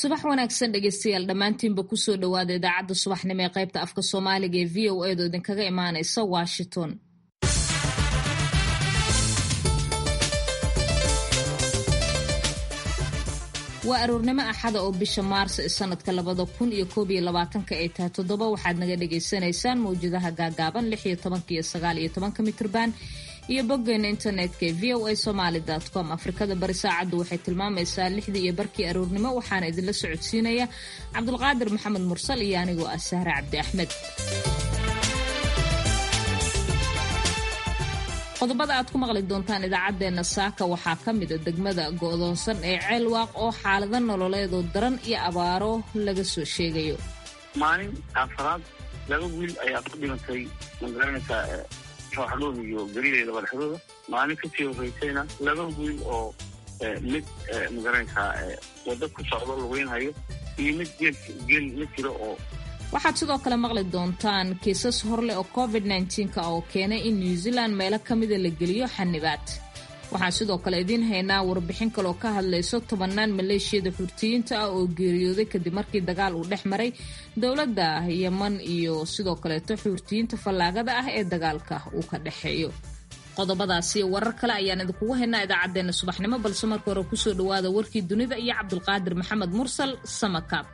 subax wanaagsan dhegeystayaal dhammaantiinba kusoo dhowaada idaacadda subaxnimo ee qaybta afka soomaaliga ee v o edo idinkaga imaanaysa washington waa aroornimo axada oo bisha maarso ee sanadka labada kun iyo koob iyo labaatanka ay tahay toddoba waxaad naga dhagaysanaysaan mawjadaha gaagaaban lix iyo tobanka iyo sagaal iyo tobanka mitrban iyo boggeena internetka ee v o a somaali com afrikada bari saacaddu waxay tilmaamaysaa lixdii iyo barkii aroornimo waxaana idinla socodsiinaya cabdulqaadir maxamed mursal iyo anigoo ah sahre cabdi axmed qodobada aad ku maqli doontaan idaacaddeenna saaka waxaa ka mida degmada go'doonsan ee ceelwaaq oo xaalado nololeedoo daran iyo abaaro laga soo sheegayo maalin afaraad laba wiil ayaa ku dhimantay magaranaysaa rooxdhood iyo garileeda madaxdooda maalin kasii horeysayna laba wiil oo mid magaranaysaa waddo ku socdo laweynhayo iyo mid geel geel la jiro oo waxaad sidoo kale maqli doontaan kiisas horleh oo covid nka oo keenay in new zealand meelo ka mida la geliyo xanibaad waxaan sidoo kale idiin haynaa warbixin kaleoo ka hadlayso tobannaan maleeshiyada xurtiyiinta ah oo geeriyooday kadib markii dagaal uu dhex maray dowladda yeman iyo sidoo kaleeto xuurtiyiinta fallaagada ah ee dagaalka uu ka dhexeeyo qodobadaasi warar kale ayaan idinkugu haynaa idaacaddeenna subaxnimo balse marka hore kusoo dhowaada warkii dunida iyo cabdulqaadir maxamed mursal samakaab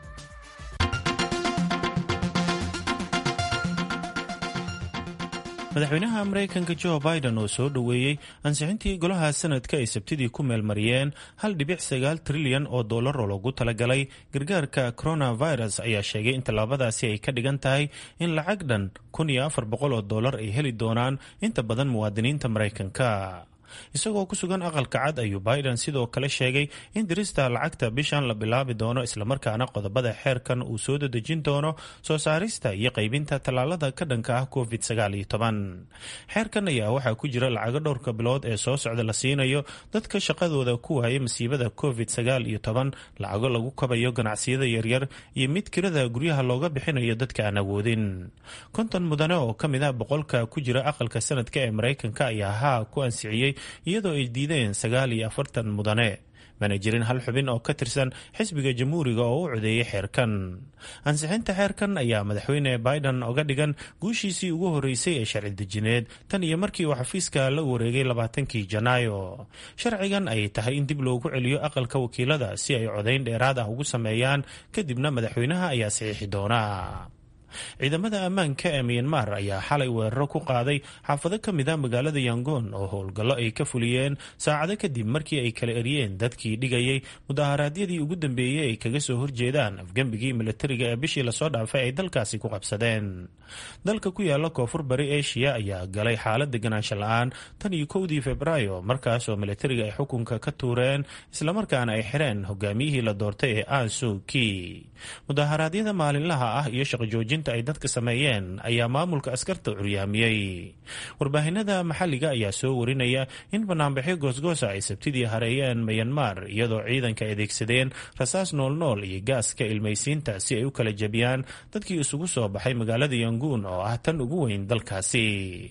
madaxweynaha maraykanka jo biden oo soo dhoweeyey ansixintii golaha sanadka ay sabtidii ku meelmariyeen hal dhibic sagaal trilyan oo dollar oo loogu talagalay gargaarka coronavirus ayaa sheegay in tallaabadaasi ay ka dhigan tahay in lacag dhan kun iyo afar boqol oo dollar ay heli doonaan inta badan muwaadiniinta maraykanka isagoo ku sugan aqalka cad ayuu biden sidoo kale sheegay in dirista lacagta bishan la bilaabi doono islamarkaana qodobada xeerkan uu soo dadejin doono soo saarista iyo qaybinta tallaalada ka dhanka ah covid xeerkan ayaa waxaa ku jira lacago dhowrka bilood ee soo socda la siinayo dadka shaqadooda ku waayay masiibada covid lacago lagu kabayo ganacsiyada yaryar iyo mid kirada guryaha looga bixinayo dadka aan awoodin konton mudane oo ka mid ah boqolka ku jira aqalka sanadka ee maraykanka ayaa haa ku ansixiyey iyadoo ay diideen sagaal iyo afartan mudane mana jirin hal xubin oo ka tirsan xisbiga jamhuuriga oo u codeeyay xeerkan ansixinta xeerkan ayaa madaxweyne biden oga dhigan guushiisii ugu horeysay ee sharci dejineed tan iyo markii uu xafiiska la wareegay labaatankii janaayo sharcigan ay tahay in dib loogu celiyo aqalka wakiilada si ay codayn dheeraad ah ugu sameeyaan kadibna madaxweynaha ayaa saxiixi doona ciidamada ammaanka ee miyanmar ayaa xalay weeraro ku qaaday xaafado ka mid a magaalada yangoon oo howlgallo ay ka fuliyeen saacado kadib markii ay kala eryeen dadkii dhigayay mudaharaadyadii ugu dambeeyey ay kaga soo horjeedaan afgembigii milatariga ee bishii lasoo dhaafay ay dalkaasi ku qabsadeen dalka ku yaala koonfur bari eshiya ayaa galay xaalad deganaansho la-aan tan iyo kowdii februaayo markaasoo milatariga ay xukunka ka tuureen islamarkaana ay xireen hogaamiyihii la doortay ee ansuki mudaharaadyada maalinlaha ah iyo shaqojoojin ay dadka sameeyeen ayaa maamulka askarta curyaamiyey warbaahinada maxalliga ayaa soo warinaya in banaanbaxyo goosgoosa ay sabtidii hareeyeen mayanmar iyadoo ciidanka adeegsadeen rasaas noolnool iyo gaaska ilmaysiinta si ay u kala jebiyaan dadkii isugu soo baxay magaalada yanguun oo ah tan ugu weyn dalkaasi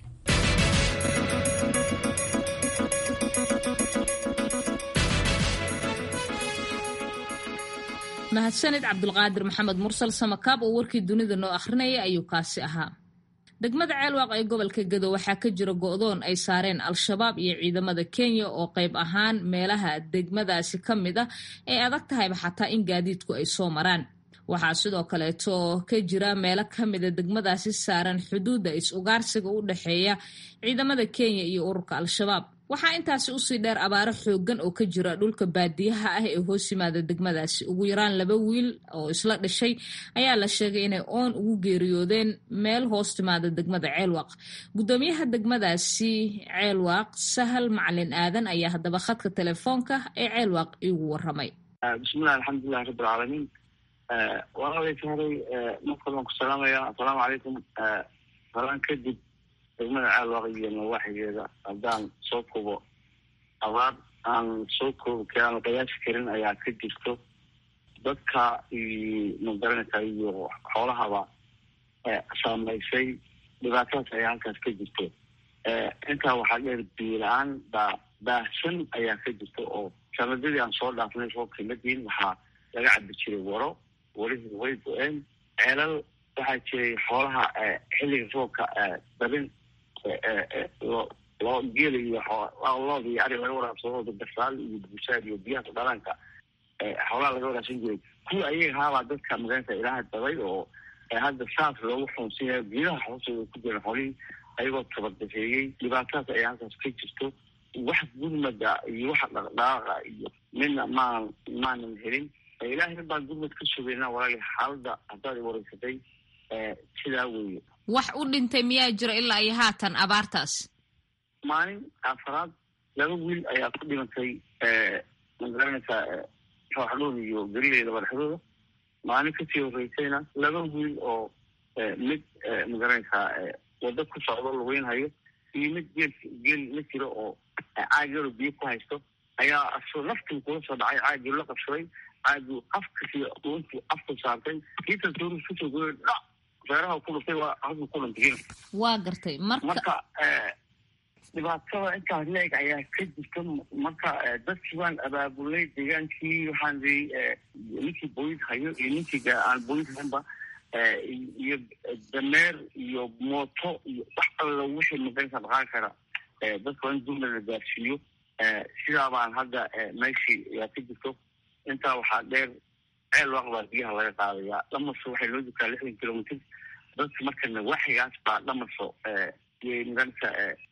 mahadsanid cabdulqaadir maxamed mursal samakaab oo warkii dunida noo akhrinaya ayuu kaasi ahaa degmada ceelwaaq ee gobolka gado waxaa ka jira go'doon ay saareen al-shabaab iyo ciidamada kenya oo qayb ahaan meelaha degmadaasi ka mid ah ay adag tahayba xataa in gaadiidku ay soo maraan waxaa sidoo kaleeto ka jira meelo ka mida degmadaasi saaran xuduudda is-ugaarsiga u dhexeeya ciidamada kenya iyo ururka al-shabaab waxaa intaasi usii dheer abaaro xoogan oo ka jira dhulka baadiyaha ah ee hoos yimaada degmadaasi ugu yaraan laba wiil oo isla dhashay ayaa la sheegay inay oon ugu geeriyoodeen meel hoos timaada degmada ceelwaaq gudoomiyaha degmadaasi ceelwaaq sahal macalin aadan ayaa haddaba khadka telefoonka ee ceelwaaq iigu waramay bismillahi alxamdulilahi rabbilcaalamiin walaalay sahray markale waan ku salaamaya assalaamu calaykum salaan kadib degmada ceelwaaq iyo nawaaxigeeda haddaan soo kubo abaar aan soo koobi karin aan qiyaasi karin ayaa ka jirto dadka magaranaysa iyo xoolahaba saamaysay dhibaatadaas ayaa halkaas ka jirto intaa waxaa dheer biila-aan baa baahsan ayaa ka jirta oo sanadadii aan soo dhaafnay roobkii madiin waxaa laga cabi jiray waro warihii way go-een ceelal waxaa jiray xoolaha xilliga roobka dabin loo loo geela iyo looda iyo ari laga waraabsadooda gasaal iyo buusaad iyo biyaha dhalaanka xoolaha laga waraabsan jiray kuwa ayaga haabaa dadka magaranaysa ilaaha dabay oo hadda saas loogu xoonsiinayo geedaha hoostooda ku jiran xoolihii ayagoo tabadafeeyey dhibaatadaas ayaa halkaas ka jirto wax gurmada iyo waxa dhaqdhaaqa iyo midna maan maanan helin ilaahay baan gurmad ka sugayna walaali xaaladda haddaad wareysatay sidaa weeye wax u dhintay miyaa jiro ilaa iyo haatan abaartaas maalin afaraad laba wiil ayaa ku dhimantay magaranaysaa rooxdhooda iyo garileeda madaxdooda maalin kasii horeysayna laba wiil oo mid magaranaysaa wado ku socdo laweynhayo iyo mid geel geel la jiro oo caagaro biyo ku haysto ayaa asoo naftii kula soo dhacay caagii la qabsaday caagii afkasi intuu afku saartay kiitan toorus kusoo goyo dhac feeraha ku dhuftay waa halkuu ku dhintay waa gartay marka marka dhibaatada intaas leeg ayaa ka jirta marka dadkii waan abaabulnay deegaankii waxaan ii ninkii booyid hayo iyo ninkii aan booyid haynba iyo dameer iyo mooto iyo wax alla wixii maganka dhaqaan kara dadka waa in gurmad la gaarsiiyo sidaa baan hadda meeshii ayaa ka jirto intaa waxaa dheer ceel waaq baa biyaha laga qaadayaa dhamaso waxay loo jirtaa lixdan kilomitr dadka markana waxigaas baa dhamaso yay maganka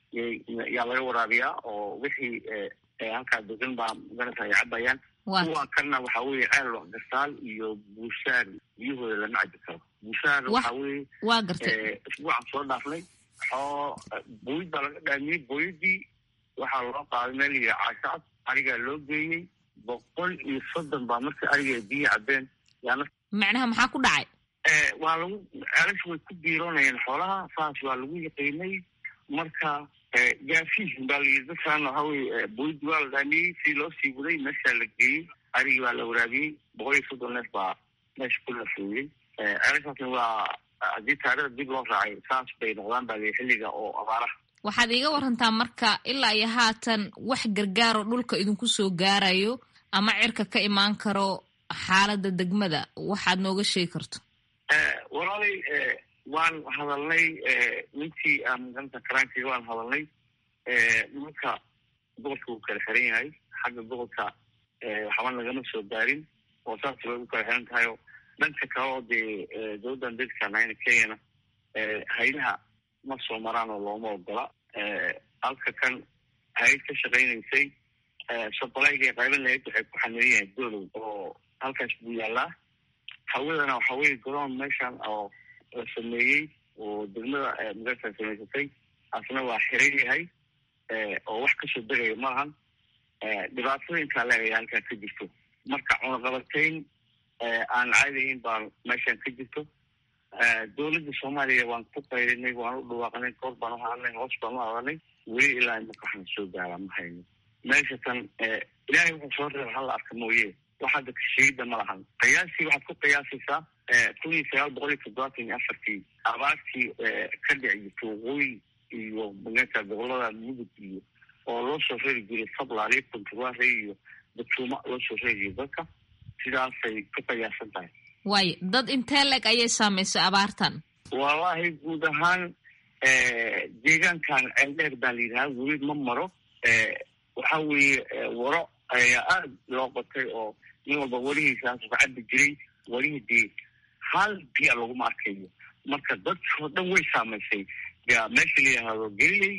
yaa laga waraabiyaa oo wixii halkaa degan baa maganaysa ay cabayaan kuwa kana waxa weeye ceel waaq gasaal iyo buushaar biyahooda lama cabi karo buushaar waxa weeye waa gartay isbuucan soo dhaafnay xoo booyid baa laga dhaamiyey booyadii waxaa loo qaaday meel iyo caashacad arigaa loo geeyey boqol iyo soddon baa markii ariga ay biyi cabeen yaana macnaha maxaa ku dhacay waa lagu ceelasha way ku biiroonayeen xoolaha saas waa lagu yaqiinay marka gaasiis baa layii dadkan waxa weye booyidi waa la dhaamiyey si loo sii waday meeshaa la geeyey arigii baa la waraabiyey boqol iyo soddon neef baa meesha ku lafooyey ceelashaasna waa haddii taarikhda dib loo raacay saas bay noqdaan baa lii xilliga oo abaaraha waxaad iiga warantaa marka ilaa iyo haatan wax gargaaro dhulka idinku soo gaarayo ama cirka ka imaan karo xaaladda degmada waxaad nooga sheegi karto walaalay waan hadalnay ninkii aan magaranta karaankiga waan hadalnay nimanka gobolka wuu kala xiran yahay xagga gobolka waxba nagama soo gaarin oo saas bay u kala xiran tahay oo dhanka kale oo dee dowladdan dadka nayna kenyana haydaha ma soo maraan oo looma ogola halka kan hay-ad ka shaqaynaysay sobolayga qayban lahayd waxay ku xaniiran yahay dolow oo halkaas buu yaalaa hawadana waxa weye garoon meeshan oo la sameeyey oo degmada magarta samaysatay asna waa xiran yahay oo wax kasoo degaya malahan dhibaatada intaa leegaya halkaa ka jirto marka cunaqabatayn aan caadahayn baa meeshan ka jirto dowladda soomaaliya waan ku qayrinay waan u dhawaaqnay koor baan u hadalnay hoos baan u hadalnay weli ilaa imaka waxaan soo gaaraa ma hayno meesha tan ilaahay wuxuu soo reeba hala arka mooye wax hadda kasheegida ma lahan qiyaasii waxaad ku qiyaasaysaa kun iyo sagaal boqol iyo toddobaatan iyo afartii abaartii ka dhici jirta waqooyi iyo maganka gobolada mudug iyo oo loo soo reeri jiray sablaali puntuwaare iyo batuuma loo soo reeri jiray dadka sidaasay ku qiyaasan tahay waayo dad intee leg ayay saamaysay abaartan wallaahi guud ahaan deegaankan ceeldheer baa la yidhahaa weli ma maro waxa weeye waro ayaa aada loo qotay oo nin walba warihiisaas ka cabi jiray warihii dee hal biya laguma arkayo marka dadkoo dhan way saamaysay meesha la yidhaahdo geliley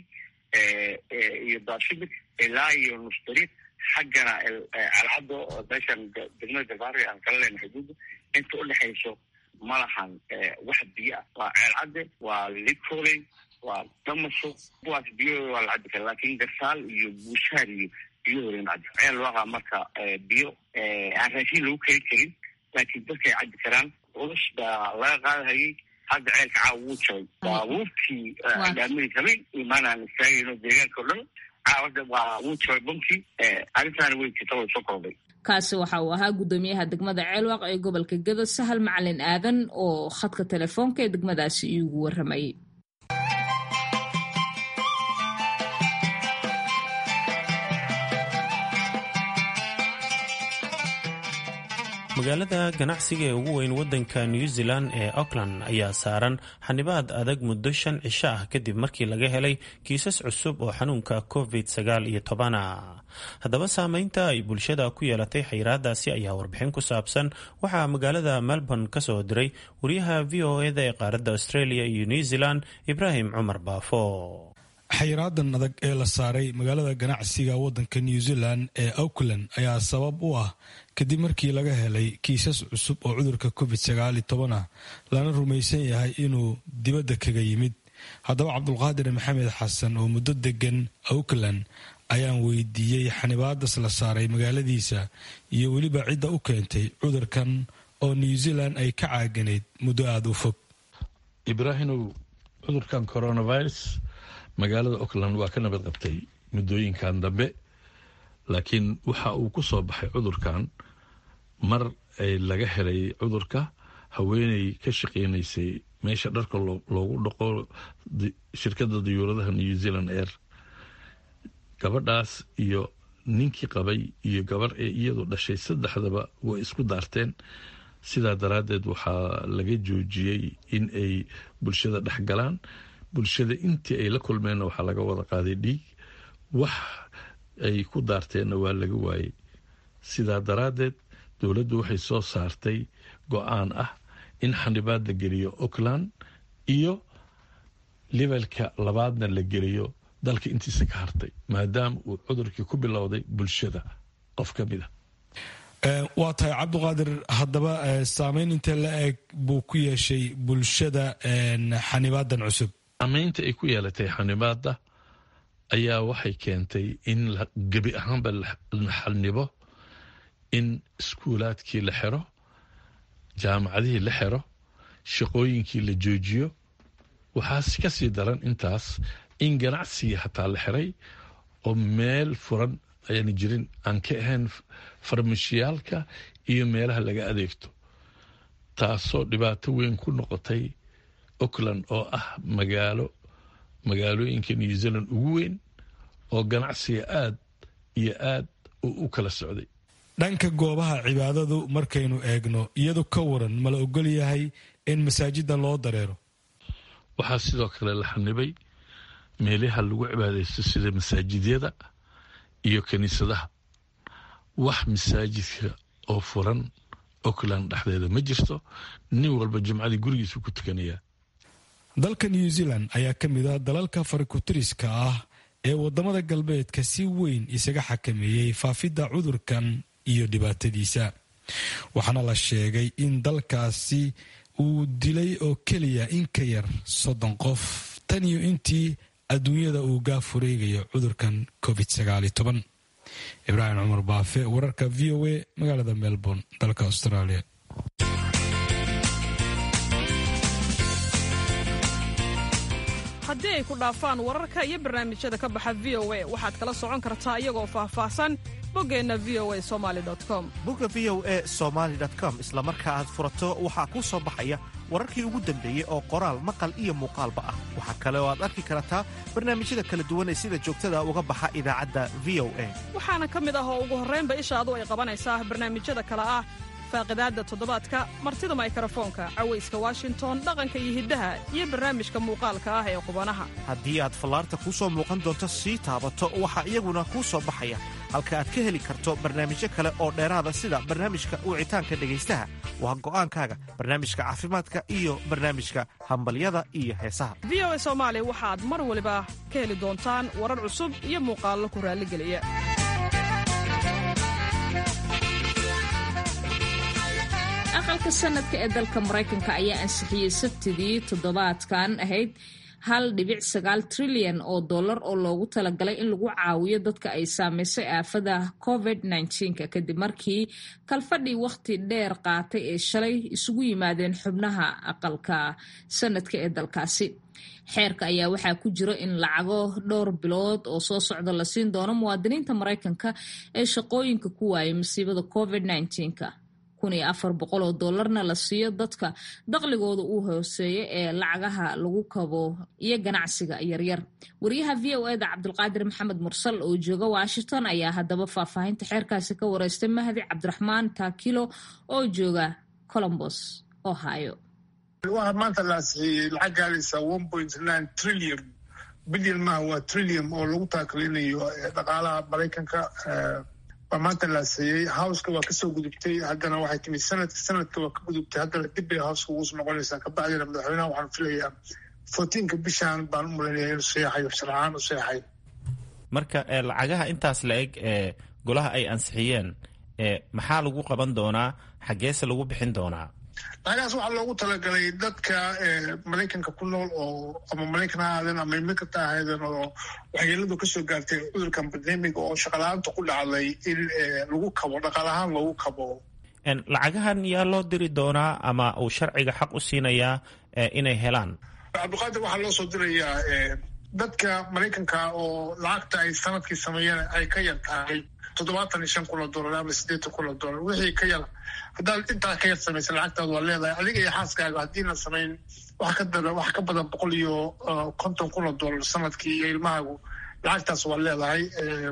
iyo baashimik ilaa iyo nusdariiq xaggana calcaddo meeshan degmada galbaari aan kala leenahay xuduudda inta udhexayso ma lahan wax biyo ah waa ceelcadde waa likoley waa damaso kuwaas biyahooda waa la cabi kara laakin garsaal iyo buushaar iyo biyahooda lama cabi ceel waaqa marka biyo aan raashin lagu keri karin laakiin dadkay cabi karaan culus baa laga qaadahayay hadda ceelka caawa wuu jabay baabuurtii dhaamadii habeen imaanaan istaagayno deegaanka o dhan caawada waa wuu jabay bunkii arrintaana way jirta way soo kordhay kaasi waxa uu ahaa guddoomiyaha degmada ceelwaaq ee gobolka gedo sahal macalin aadan oo khadka telefoonka ee degmadaasi iigu warramayay magaalada ganacsiga ee ugu weyn wadanka new zealand ee auckland ayaa saaran xanibaad adag muddo shan cisho ah kadib markii laga helay kiisas cusub oo xanuunka covid sagaal iyo tobana haddaba saameynta ay bulshada ku yeelatay xayiraadaasi ayaa warbixin ku saabsan waxaa magaalada melbourne ka soo diray wariyaha v o eda ee qaaradda australia iyo new zealand ibraahim cumar baafo xayiraadan adag ee la saaray magaalada ganacsiga wadanka new zealand ee auckland ayaa sabab u ah kadib markii laga helay kiisas cusub oo cudurka covid sagaali toban ah lana rumaysan yahay inuu dibadda kaga yimid haddaba cabdulqaadir maxamed xasan oo muddo degan auckland ayaan weydiiyey xanibaadas la saaray magaaladiisa iyo weliba cidda u keentay cudurkan oo new zealand ay ka caaganayd muddo aada u fog ibraahimow cudurkan coronavirus magaalada auckland waa ka nabad qabtay muddooyinkan dambe laakiin waxa uu ku soo baxay cudurkan mar ay laga helay cudurka haweeney ka shaqeynaysay meesha dharka loogu dhaqo shirkadda diyuuradaha new zealand air gabadhaas iyo ninkii qabay iyo gabarh ee iyadu dhashay saddexdaba way isku daarteen sidaa daraaddeed waxaa laga joojiyey in ay bulshada dhex galaan bulshada intii ay la kulmeenna waxaa laga wada qaaday dhiig wax ay ku daarteenna waa laga waayey sidaa daraaddeed dowladdu waxay soo saartay go-aan ah in xanibaad la geliyo auckland iyo levelka labaadna la geliyo dalka intiisa ka hartay maadaama uu cudurkii ku bilowday bulshada qof ka mid a waa tahay cabdiqaadir haddaba saameyn intee la eg buu ku yeeshay bulshada xanibaadan cusub saameynta ay ku yeelatay xanibaada ayaa waxay keentay in gebi ahaanba la xanibo in iskuulaadkii la xiro jaamacadihii la xiro shaqooyinkii la joojiyo waxaas ka sii daran intaas in ganacsigii hataa la xiray oo meel furan ayaan jirin aan ka ahayn farmashiyaalka iyo meelaha laga adeegto taasoo dhibaato weyn ku noqotay auckland oo ah magaalo magaalooyinka new zealand ugu weyn oo ganacsiga aad iyo aad u kala socday dhanka goobaha cibaadadu markaynu eegno iyadu ka waran ma la ogol yahay in masaajida loo dareero waxaa sidoo kale la xanibay meelaha lagu cibaadaysto sida masaajidyada iyo kiniisadaha wax masaajidka oo furan auckland dhexdeeda ma jirto nin walba jumcadii gurigiisu ku tukanayaa dalka new zealand ayaa ka mid ah dalalka farikutiriska ah ee wadamada galbeedka si weyn isaga xakameeyey faafidda cudurkan iyo dhibaatadiisa waxaana la sheegay in dalkaasi uu dilay oo keliya in ka yar soddon qof tan iyo intii adduunyada uu gaafureegayo cudurkan covid ibraahim cumar baafe wararka v o a magaalada melbourne dalka australia haddii ay ku dhaafaan wararka iyo barnaamijyada ka baxa v o a waxaad kala socon kartaa iyagoo faahfaahsan boggeenna v o a somali com bogga v o a somaali com isla marka aad furato waxaa kuu soo baxaya wararkii ugu dambeeyey oo qoraal maqal iyo muuqaalba ah waxaa kale oo aad arki kartaa barnaamijyada kala duwan ee sida joogtada uga baxa idaacadda v o a waxaana ka mid ah oo ugu horraynba ishaadu ay qabanaysaa barnaamijyada kale ah faaqidaadda toddobaadka martida maykarafoonka cawayska washington dhaqanka iyo hiddaha iyo barnaamijka muuqaalka ah ee qubanaha haddii aad fallaarta kuu soo muuqan doonto sii taabato waxaa iyaguna kuu soo baxaya halka aad ka heli karto barnaamijyo kale oo dheeraada sida barnaamijka wicitaanka dhegaystaha waa go'aankaaga barnaamijka caafimaadka iyo barnaamijka hambalyada iyo heesaha v o a soomaali waxaad mar waliba ka heli doontaan warar cusub iyo muuqaallo ku raalligeliya aqalka sanadka ee dalka maraykanka ayaa ansixiyey sabtidii toddobaadkan ahayd hal dhibic sagaal trilyan oo dollar oo loogu talagalay in lagu caawiyo dadka ay saameysay aafada covid nka kadib markii kalfadhii wakhti dheer qaatay ee shalay isugu yimaadeen xubnaha aqalka sanadka ee dalkaasi xeerka ayaa waxaa ku jiro in lacago dhowr bilood oo soo socda la siin doono muwaadiniinta maraykanka ee shaqooyinka ku waayay masiibada covid nka kun iyo afar boqol oo doolarna la siiyo dadka daqligooda uu hooseeyo ee lacagaha lagu kabo iyo ganacsiga yaryar wariyaha v o eda cabdulqaadir maxamed mursal oo jooga washington ayaa haddaba faahfaahinta xeerkaasi ka wareystay mahdi cabdiraxmaan taakilo oo jooga colombos ohio waxaa maanta la ansixiyey lacag gaaraysa one point nine trillion bilyan maaha waa trillion oo lagu taakalinayo dhaqaalaha maraykanka baa maanta la ansixiyey howska waa kasoo gudubtay haddana waxay timid sanadka sanadka waa ka gudubtay haddana dib bay howska ugu noqonaysaa kabacdina madaxweynaha waxaan filayaa fourteenka bishan baan u malinaya inuu seexayo sharcaan u seexay marka lacagaha intaas la eg ee golaha ay ansixiyeen maxaa lagu qaban doonaa xaggeese lagu bixin doonaa lacagahaas waxaa loogu talagalay dadka maraykanka ku nool oo ama maraykan ha ahaadeen ama imikata ahaydeen oo waxyeeladu kasoo gaartay cudurkan bandemiga oo shaqala-aanta ku dhacday in lagu kabo dhaqaal ahaan loogu kabo lacagahan yaa loo diri doonaa ama uu sharciga xaq u siinayaa inay helaan cabdiqaadir waxaa loo soo dirayaa dadka maraykanka oo lacagta ay sanadkii sameeyeen ay ka yar tahay toddobaatan iyo shan kun oo dollar ama siddeetan kun oo dollar wixii ka yar haddaad intaa ka yar samaysa lacagtaada waa leedahay adiga iyo xaaskaaga haddiina samayn wax ka dara wax ka badan boqol iyo konton kun oo dollar sanadkii iyo ilmahaagu lacagtaas waa leedahay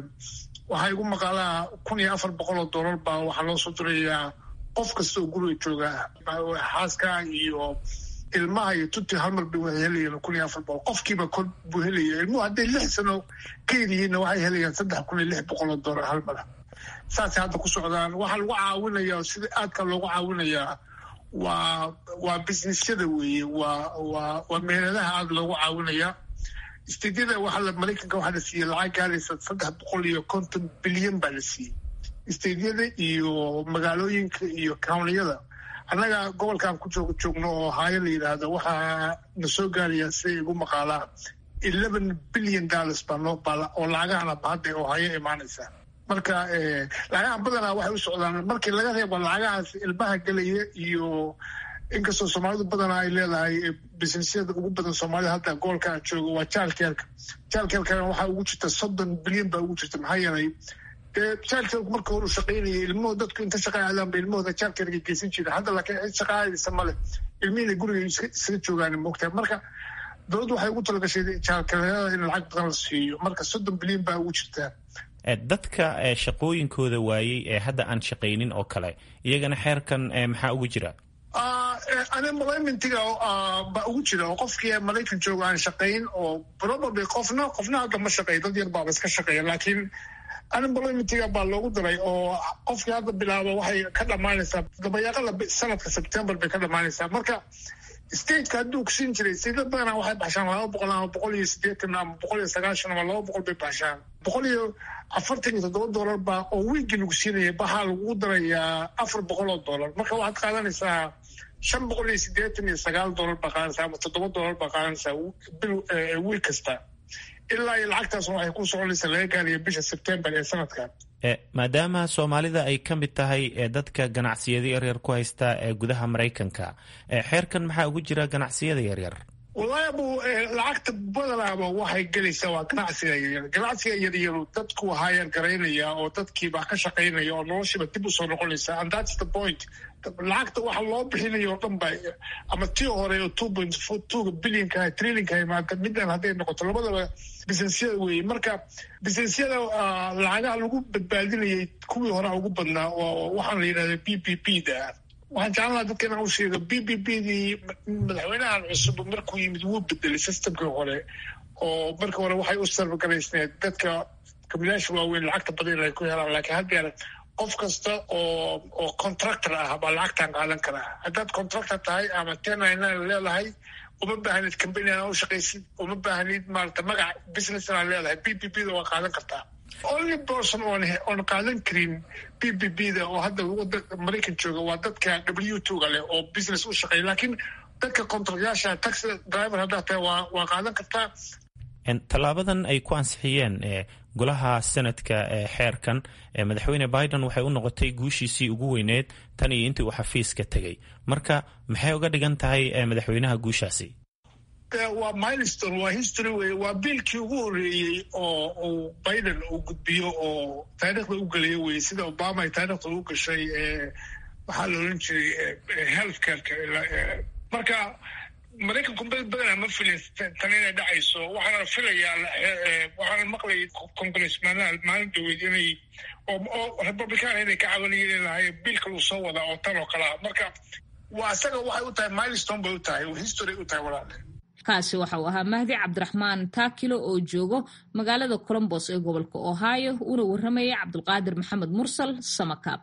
waxaa igu maqaalaa kun iyo afar boqol oo dollar baa waxaa loo soo dirayaa qof kasta oo guriga jooga xaaska iyo ilmaha iyo tunti halmar bay waxay helayeen kun iyo afar boqol qofkiiba kor buu helaya ilmuhu hadday lix sano ka yaryihiinna waxay helayaan saddex kun iyo lix boqol oo dollar halmara saasay hadda ku socdaan waxaa lagu caawinayaa sida aadka loogu caawinayaa waa waa businessyada weeye waa waa waa meeladaha aada loogu caawinayaa isteedyada waxaa maraykanka waxaa la siiyey lacag gaaraysa saddex boqol iyo konton bilyan baa la siiyey isteedyada iyo magaalooyinka iyo countyada annaga gobolkan ku joog joogno oo haayo la yidhaahdo waxaa na soo gaaraya siday igu maqaalaa eleven billion dollars baa noo baala oo lacagahana bahadda oo hayo imaanaysa marka lacagaha badanaa waxay u socdaan markii laga reebo lacagahaas ilmaha gelaya iyo inkastoo soomaalidu badanaa ay leedahay businesyada ugu badan soomaalida hadda gobolka aan joogo waa jaalkeelka jaalkeelkana waxaa ugu jirta soddon bilyan baa ugu jirta maxaa yeelay jaalkeelku marka hore u shaqaynayay ilmuhu dadku inta shaqa aadaan ba ilmahooda jaalkeelka geysan jira hadda laakiin cid shaqa aadaysa male ilmihiina guriga isaga joogaan moogtahay marka dowladdu waxay ugu talagashay jaalkeelada in lacag badan la siiyo marka soddon bilyan baa ugu jirtaa dadka shaqooyinkooda waayey ee hadda aan shaqaynin oo kale iyagana xeerkan maxaa ugu jira unemploymentiga baa ugu jira oo qofkii maraykan jooga aan shaqayn oo probably qofna qofna hadda ma shaqeeyo dad yar baaba iska shaqeeya laakiin unemploymentiga baa loogu daray oo qofkii hadda bilaaba waxay ka dhammaanaysaa dabayaaqada sanadka september bay ka dhammaanaysaa marka stateka hadduu kusiin jiray sida badanaa waxay baxshaan laba boqol ama boqol iyo siddeetan ama boqol iyo sagaashan ama laba boqol bay baxshaan boqol iyo afartan iyo toddoba dollar baa oo wiigii lagu siinaya baxaa lagugu darayaa afar boqol oo dollar marka waxaad qaadanaysaa shan boqol iyo siddeetan iyo sagaal dollar baa qaadanaysaa ama toddoba dollar baa qaadanaysaa bil wiil kasta ilaa iyo lacagtaasna waxay ku soconaysaa laga gaaraya bisha sebtembar ee sanadkan maadaama soomaalida ay ka mid tahay dadka ganacsiyada yaryar ku haysta ee gudaha maraykanka xeerkan maxaa ugu jira ganacsiyada yaryar wallahi abu lacagta badanaaba waxay gelaysaa waa ganacsiga yaryar ganacsiga yaryaru dadku hayar garaynaya oo dadkiiba ka shaqaynaya oo noloshiiba dib usoo noqonaysa and that's the point lacagta waxa loo bixinayo oo dhan ba ama tii hore oo two point twoga billionka trillinka imaada midaan hadday noqoto labadaba businessyada weeye marka businessyada lacagaha lagu badbaadinayay kuwii horea ugu badnaa oo waxaan la yidhahda b b b da waxaan jeclan laha dadka inaan u sheego b b b dii madaxweynahan cusub markuu yimid wuu bedelay systemkii hore oo markii hore waxay u sarfgaraysneed dadka kabilaasha waaweyn lacagta badan inay ku helaan laakiin haddeer qof kasta oo oo contractor ah baa lacagtan qaadan karaa haddaad contractor tahay ama ten nine nine leedahay uma baahnid company aan u shaqaysid uma baahnid maarata magac business aan leedahay b b b da waa qaadan kartaa only person oon oon qaadan karin b b b da oo hadda maraykan jooga waa dadka w two ga leh oo business u shaqeeya laakiin dadka contractyaasha taxi driver haddaad tahay waa waa qaadan kartaa tallaabadan ay ku ansixiyeen golaha senadka ee xeerkan madaxweyne biden waxay u noqotay guushiisii ugu weyneed tan iyo intii uu xafiiska tegey marka maxay uga dhigan tahay madaxweynaha guushaasi waa milestone waa history wey waa biilkii ugu horreeyey oo uu biden uu gudbiyo oo taariikhda u geliyo wey sida obama ay taariikhda u gashay waxaa la odhan jiray health careka marka maraykanku badana ma filin tan inay dhacayso waxaana filayaa waxaana maqlayay congressmanaal maalin dhaweyd inay oo republican inay ka cabanayeen lahay biilka uu soo wadaa oo tan oo kalea marka waa isaga waxay u tahay milestone bay u tahay history u tahay walaale kaasi waxa uu ahaa mahdi cabdiraxmaan taakilo oo joogo magaalada colombos ee gobolka ohio uuna warramaya cabdulqaadir maxamed mursal samakaab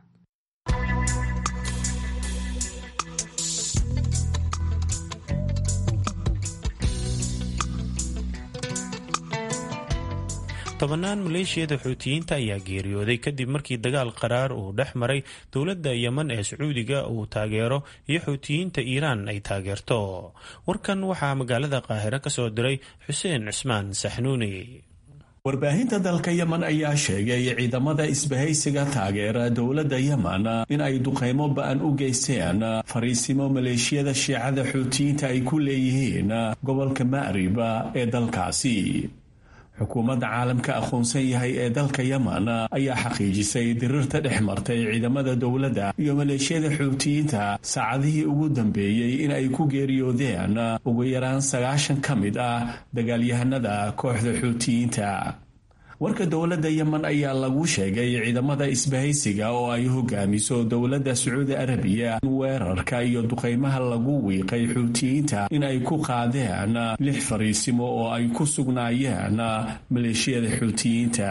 tobannaan maleeshiyada xuutiyiinta ayaa geeriyooday kadib markii dagaal qaraar uu dhex maray dowladda yeman ee sacuudiga uu taageero iyo xuutiyiinta iiraan ay taageerto warkan waxaa magaalada qaahiro ka soo diray xuseen cismaan saxnuuni warbaahinta dalka yemen ayaa sheegay ciidamada isbahaysiga taageera dowladda yemen in ay duqaymo ba-an u geysteen fariisimo maleeshiyada shiicada xuutiyiinta ay ku leeyihiin gobolka ma'riba ee dalkaasi xukuumadda caalamka aqoonsan yahay ee dalka yemen ayaa xaqiijisay dirirta dhex martay ciidamada dowladda iyo maleeshiyada xuutiyiinta saacadihii ugu dambeeyey in ay ku geeriyoodeen ugu yaraan sagaashan ka mid ah dagaalyahanada kooxda xuutiyiinta warka dowladda yemen ayaa lagu sheegay ciidamada isbahaysiga oo ay hogaamiso dowladda sacuudi arabiya in weerarka iyo duqaymaha lagu wiiqay xuutiyiinta in ay ku qaadeen lix fariisimo oo ay ku sugnaayeen maleeshiyada xuutiyiinta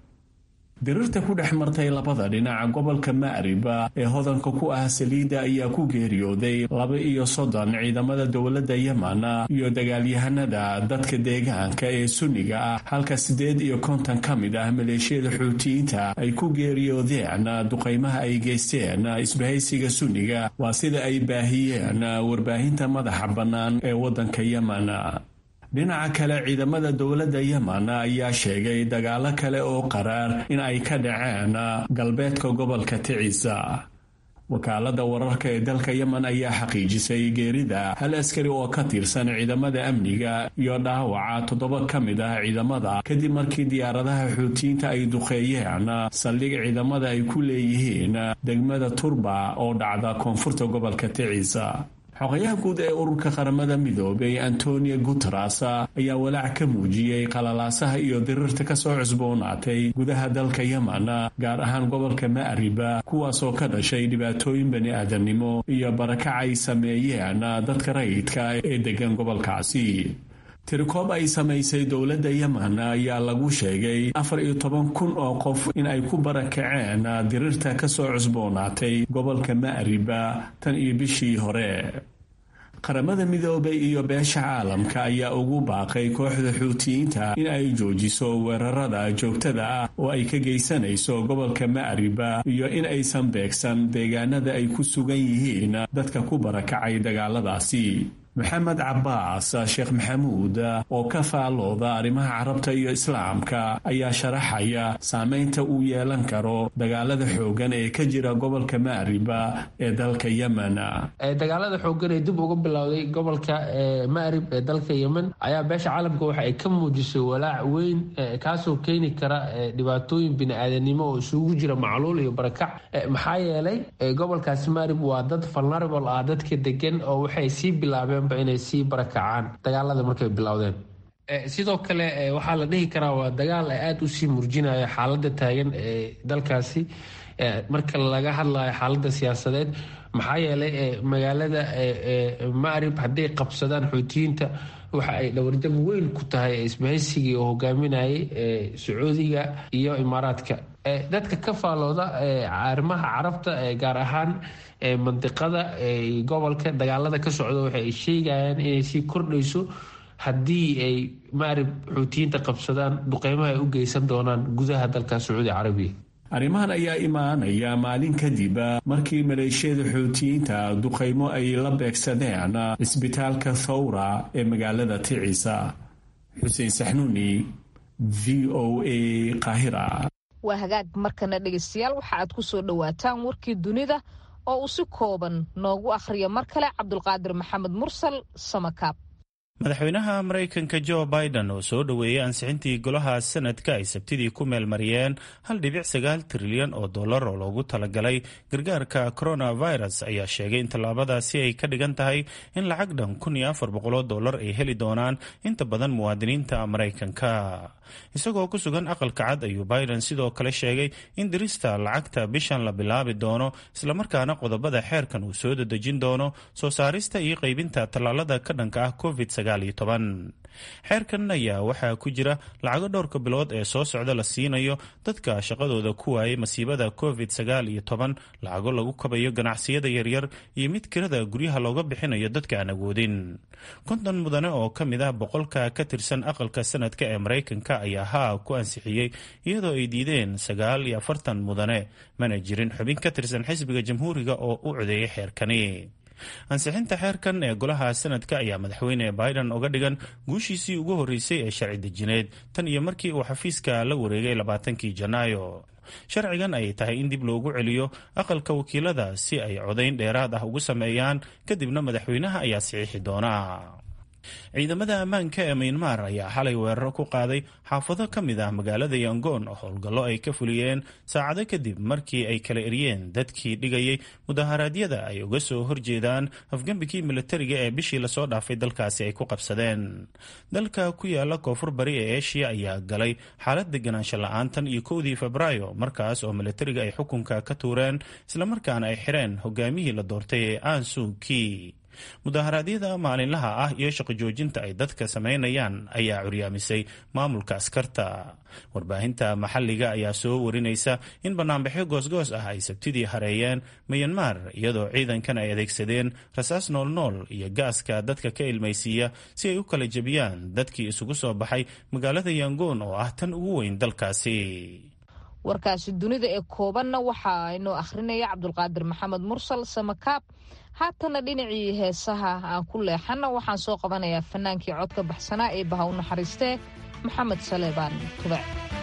dirirta ku dhex martay labada dhinac gobolka ma'riba ee hodanka ku ah saliidda ayaa ku geeriyooday laba iyo soddon ciidamada dowladda yemen iyo dagaalyahanada dadka deegaanka ee sunniga ah halka siddeed iyo konton ka mid ah maleeshiyada xuutiyiinta ay ku geeriyoodeen duqaymaha ay geysteen isbahaysiga sunniga waa sida ay baahiyeen warbaahinta madaxa bannaan ee waddanka yemen dhinaca kale ciidamada dowladda yemen ayaa sheegay dagaalo kale oo qaraar in ay ka dhaceen galbeedka gobolka ticisa wakaalada wararka ee dalka yemen ayaa xaqiijisay geerida hal askari oo ka tirsan ciidamada amniga iyo dhaawaca toddoba ka mid ah ciidamada kadib markii diyaaradaha xuutiyiinta ay duqeeyeen saldhig ciidamada ay ku leeyihiin degmada turba oo dhacda koonfurta gobolka ticisa xogayaha guud ee ururka qaramada midoobay antonio guteres ayaa walaac ka muujiyey qalalaasaha iyo dirirta kasoo cusboonaatay gudaha dalka yemen gaar ahaan gobolka ma'riba kuwaasoo ka dhashay dhibaatooyin bani aadamnimo iyo barakac ay sameeyeen dadka rayidka ee degan gobolkaasi tirikoob ay samaysay dowladda yemen ayaa lagu sheegay afar iyo toban kun oo qof in ay ku barakaceen dirirta kasoo cusboonaatay gobolka ma'riba tan iyo bishii hore qaramada midoobay iyo beesha caalamka ayaa ugu baaqay kooxda xuutiyiinta in ay joojiso weerarada joogtada ah oo ay ka geysanayso gobolka ma'riba iyo in aysan beegsan deegaanada ay ku sugan yihiin dadka ku barakacay dagaaladaasi maxamed cabaas sheekh maxamuud oo ka faalooda arrimaha carabta iyo islaamka ayaa sharaxaya saameynta uu yeelan karo dagaalada xoogan ee ka jira gobolka ma'riba ee dalka yemen dagaalada xoogan ee dib uga bilowday gobolka ma'rib ee dalka yemen ayaa beesha caalamka waxa ay ka muujisay walaac weyn kaasoo keeni kara dhibaatooyin bini-aadanimo oo isugu jira macluul iyo barakac maxaa yeelay gobolkaasi ma'rib waa dad vulnerable ah dadka degan oo waxay sii bilaabeen inay sii barakacaan dagaalada markay bilowdeen sidoo kale waxaa la dhihi karaa waa dagaal aada usii murjinaya xaalada taagan ee dalkaasi marka laga hadlayo xaalada siyaasadeed maxaa yeelay magaalada maarib hadday qabsadaan xuutiyiinta waxa ay dhawarjab weyn ku tahay isbahaysigii oo hogaaminayay sacuudiga iyo imaaraadka dadka ka faalooda arrimaha carabta gaar ahaan mandiqada gobolka dagaalada ka socda waxa ay sheegayaan inay sii kordhayso haddii ay maarib xuutiyiinta qabsadaan duqeymaha ay u geysan doonaan gudaha dalka sacuudi carabiya arrimahan ayaa imaanaya maalin kadib markii maleeshiyada xuutiyiinta duqaymo ay la beegsadeen cisbitaalka thawra ee magaalada ticisa xuseen saxnuuni v o a qaahira waa hagaag markana dhegaystayaal waxa aad ku soo dhowaataan warkii dunida oo uu si kooban noogu akhriyo mar kale cabdulqaadir maxamed mursal samakaab madaxweynaha maraykanka jo biden oo soo dhoweeyey ansixintii golaha sanadka ay sabtidii ku meelmariyeen hal dhibic sagaal trilyan oo dollar oo loogu talagalay gargaarka coronavirus ayaa sheegay in tallaabadaasi ay ka dhigan tahay in lacag dhan kun iyo afar boqoloo dollar ay heli doonaan inta badan muwaadiniinta maraykanka isagoo ku sugan aqalka cad ayuu biden sidoo kale sheegay in dirista lacagta bishan la bilaabi doono islamarkaana qodobada xeerkan uu soo dadejin doono soo saarista iyo qaybinta tallaalada ka dhanka ah covid xeerkan ayaa waxaa ku jira lacago dhowrka bilood ee soo socda la siinayo dadka shaqadooda ku waayay masiibada covid sagaal iyo toban lacago lagu kabayo ganacsiyada yaryar iyo mid kirada guryaha looga bixinayo dadka aan awoodin konton mudane oo ka mid ah boqolka ka tirsan aqalka sanadka ee maraykanka ayaa haa ku ansixiyey iyadoo ay diideen sagaal iyo afartan mudane mana jirin xubin ka tirsan xisbiga jamhuuriga oo u codeeyay xeerkani ansixinta xeerkan ee golaha sanadka ayaa madaxweyne biden uga dhigan guushiisii ugu horreysay ee sharci dejineed tan iyo markii uu xafiiska la wareegay labaatankii janaayo sharcigan ay tahay in dib loogu celiyo aqalka wakiilada si ay codayn dheeraad ah ugu sameeyaan kadibna madaxweynaha ayaa saxiixi doona ciidamada ammaanka ee miynmar ayaa xalay weeraro ku qaaday xaafado ka mid ah magaalada yangoon oo howlgallo ay ka fuliyeen saacado kadib markii ay kala eryeen dadkii dhigayay mudaharaadyada ay uga soo horjeedaan afgembigii militariga ee bishii lasoo dhaafay dalkaasi ay ku qabsadeen dalka ku yaala koonfur bari ee eshiya ayaa galay xaalad deganaansho la-aantan iyo kowdii febraayo markaas oo militariga ay xukunka ka tuureen islamarkaana ay xireen hogaamihii la doortay ee ansuki mudaharaadyada maalinlaha ah iyo shaqo joojinta ay dadka samaynayaan ayaa curyaamisay maamulka askarta warbaahinta maxalliga ayaa soo warinaysa in banaanbaxyo goosgoos ah ay sabtidii hareeyeen miyanmar iyadoo ciidankan ay adeegsadeen rasaas noolnool iyo gaaska dadka ka ilmaysiiya si ay u kala jebiyaan dadkii isugu soo baxay magaalada yangoon oo ah tan ugu weyn dalkaasi warkaasi dunida ee koobanna waxaa inoo akhrinaya cabdulqaadir maxamed mursal samakaab haatana dhinacii heesaha aan ku leexana waxaan soo qabanayaa fanaankii codka baxsanaa ee baha u naxariistee maxamed saleebaan tubec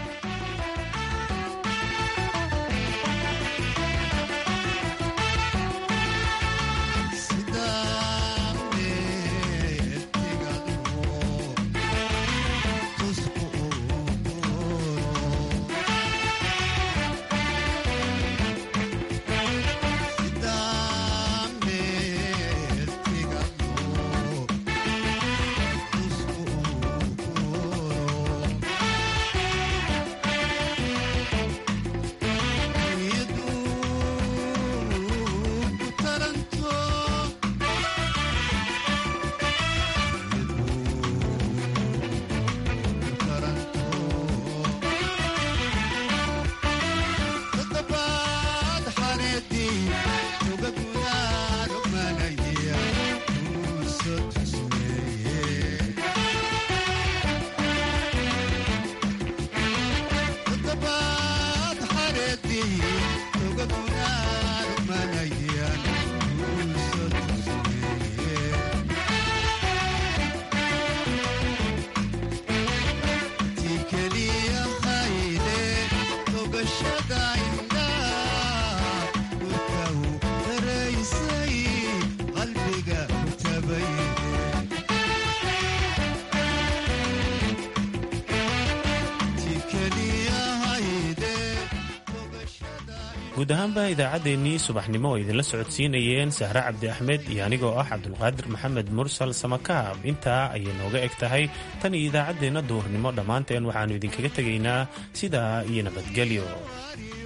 guud ahaanba idaacaddeenii subaxnimo oo idinla socodsiinayeen sahre cabdi axmed iyo anigoo ah cabdulqaadir maxamed mursal samakaab intaa ayay nooga eg tahay tan iyo idaacaddeenna duurnimo dhammaanteen waxaannu idinkaga tegaynaa sidaa iyo nabadgelyo